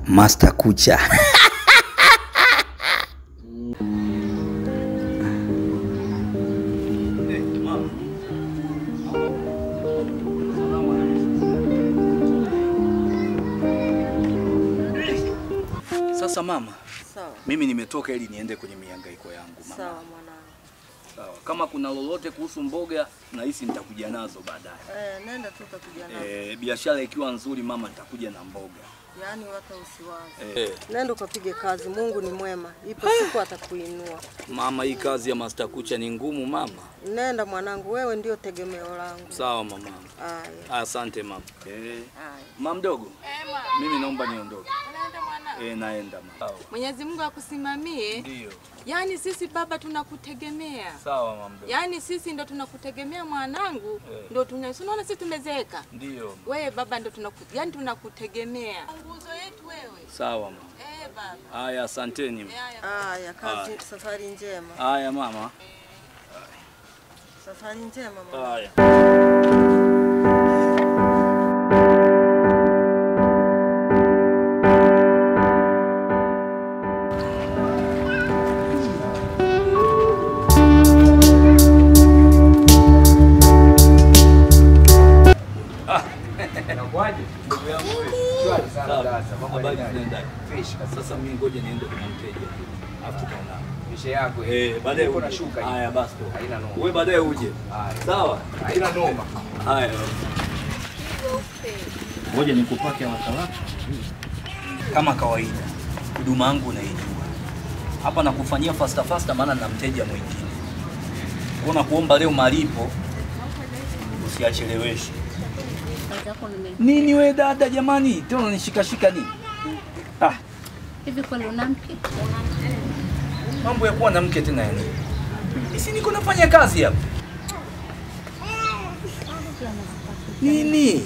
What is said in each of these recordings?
Master Kucha. Sasa mama, Sawa. mimi nimetoka ili niende kwenye mihangaiko yangu mama. Sawa mwanangu. Sawa. Kama kuna lolote kuhusu mboga nahisi nitakuja nazo baadaye. Eh, nenda tu utakuja nao. Eh, biashara ikiwa nzuri mama nitakuja na mboga. Yaani hata usiwaze. Eh, Nenda ukapige kazi, Mungu ni mwema. Ipo siku atakuinua. mama hii kazi ya Master Kucha ni ngumu mama. Nenda mwanangu, wewe ndio tegemeo langu. Sawa mama. Haya. Asante mama. Eh, Haya. mama mdogo. Mimi naomba niondoke. Unaenda mwana? Eh, naenda mama. Sawa. Mwenyezi Mungu akusimamie. Ndio. Yaani sisi baba tunakutegemea. Sawa mama mdogo. Yaani sisi ndo tunakutegemea mwanangu. Eh. Ndo tuna si unaona sisi tumezeeka. Ndio. Wewe baba ndo tunaku yaani tunakutegemea. Nguzo yetu wewe. Sawa mama. Eh baba. Haya, asanteni. Eh, haya. Haya, kazi safari njema. Haya mama. Safari njema mwanangu. Haya. Habari zinaendaje? Sasa mimi ngoja niende kwa mteja. Alafu tutaonana. Mishe yako Eh, baadaye Niko uje. nashuka hivi. Haya basi. tu. Haina noma. Wewe baadaye uje. Haya. Sawa? Haina noma. Haya. Ngoja nikupake wakalaka. Kama kawaida, huduma yangu unaijua. Hapa nakufanyia fasta fasta, maana na mteja mwingine. Kwa na kuomba leo malipo usiacheleweshe. Nini we dada, jamani, tena unanishikashika nini? Ah, Hivi kweli una mke? mambo ya kuwa na mke tena yani. Isi niko nafanya kazi hapa. Nini?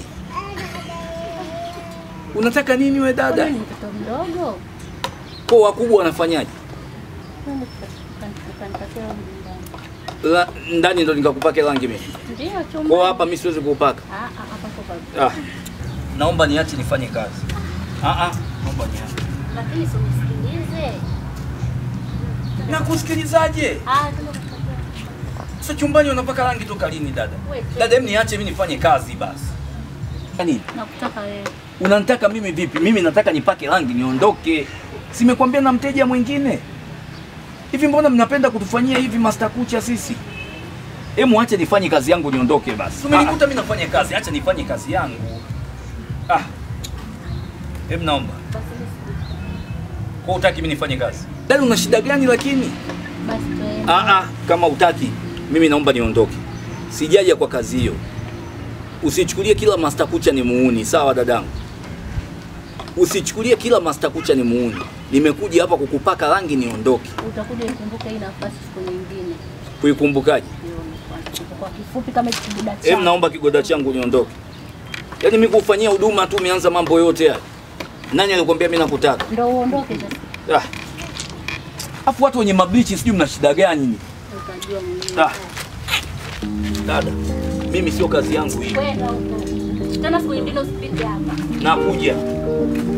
Unataka nini we dada? Ni mtoto mdogo. Kwa wakubwa wanafanyaje? Twende tukanipatia nyumbani. La, ndani ndo nikakupake rangi mimi. Ndio Kwa chumba. hapa mimi siwezi kuupaka. Ah ah hapa kwa Ah. Naomba niache nifanye kazi. Ah ah, naomba niache. Lakini simsikilize. Na kusikilizaje? Ah twende kupatia. Sasa chumbani unapaka rangi toka lini dada? Wewe. Dada, hebu niache mimi nifanye kazi basi. Yaani Nakutaka wewe. unanitaka mimi vipi? Mimi nataka nipake rangi niondoke. Simekwambia na mteja mwingine. Hivi mbona mnapenda kutufanyia hivi Master Kucha sisi? Hemu acha nifanye kazi yangu niondoke basi. Umenikuta mimi nafanya kazi, acha nifanye kazi yangu. Ah. Hebu naomba. Basi basi. Kwa utaki mimi nifanye kazi? Dada una shida gani lakini? Basi twende. Ah ah, kama utaki mimi naomba niondoke. Sijaja kwa kazi hiyo. Usichukulie kila Master Kucha ni muuni, sawa dadangu? Usichukulie kila Master Kucha ni muuni. Nimekuja hapa kukupaka rangi niondoke. Utakuja ikumbuke hii nafasi siku nyingine. Kuikumbukaje? Jioni kwanza. Kwa kifupi kama hichi kibuda Em, changu. naomba kigoda changu niondoke. Yaani mimi kufanyia huduma tu umeanza mambo yote haya. Nani alikwambia mimi nakutaka? Ndio uondoke sasa. Ah. Afu watu wenye mablichi sijui mna shida gani ni? Utajua mwenyewe. Ah. Dada, mimi sio kazi yangu hii. Kwenda huko. Tena siku nyingine usipite hapa. Nakuja.